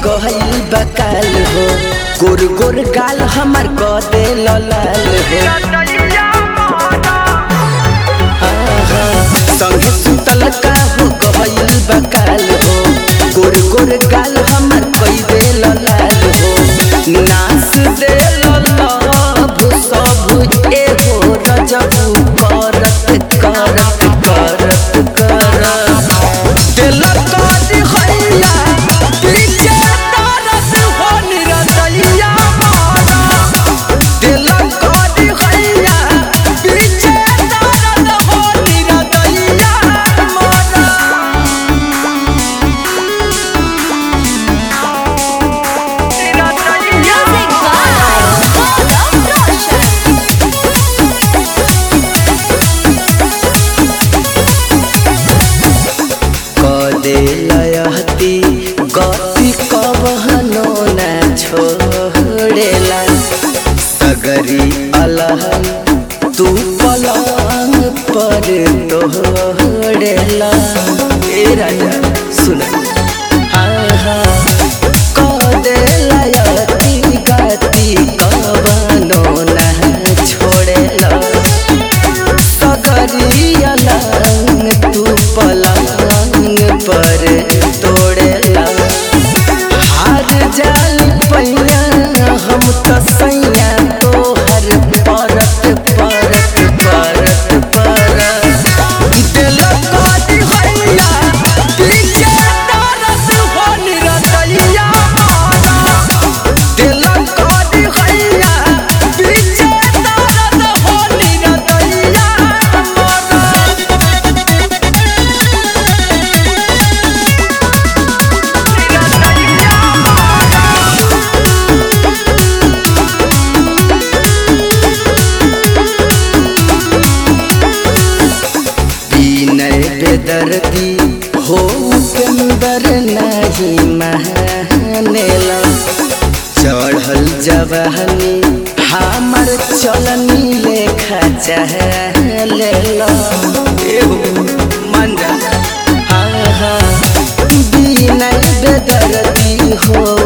गहल बकाल हो गोर गोर गाल हमर क दे लाल हो संगे सुतल का हो गहल बकाल हो गोर गोर गाल हमर कई दे लाल हो नास दे लाल सब ए हो रजबू करत करत करत करत दिल काटी हैया पीछे दर्द हो निरदैया मारा दिल काटी हैया पीछे दर्द हो निरदैया मारा Music by Golden Roshan. कदे लयहती गति कबहनो न छोड़ेला सगरी अलहन तू पलंग पर तोड़ेला ए राजा सुन कदे लयहती गति कबहनो न छोड़ेला सगरिया लंग तू पलंग पर तोड़ेला हार जाल पैया हम तो सैया तोहर परत परत परत परत दिल काटी हैया पीछे दर्द हो निरदैया मारा दिल काटी हैया पीछे दर्द हो निरदैया मारा विनय बेदर्दी हो उपेंदर नहीं महनेला चढ़ल जवानी हमर चलनी लेखा चहलेला एहो मन जा विनय बेदर्दी हो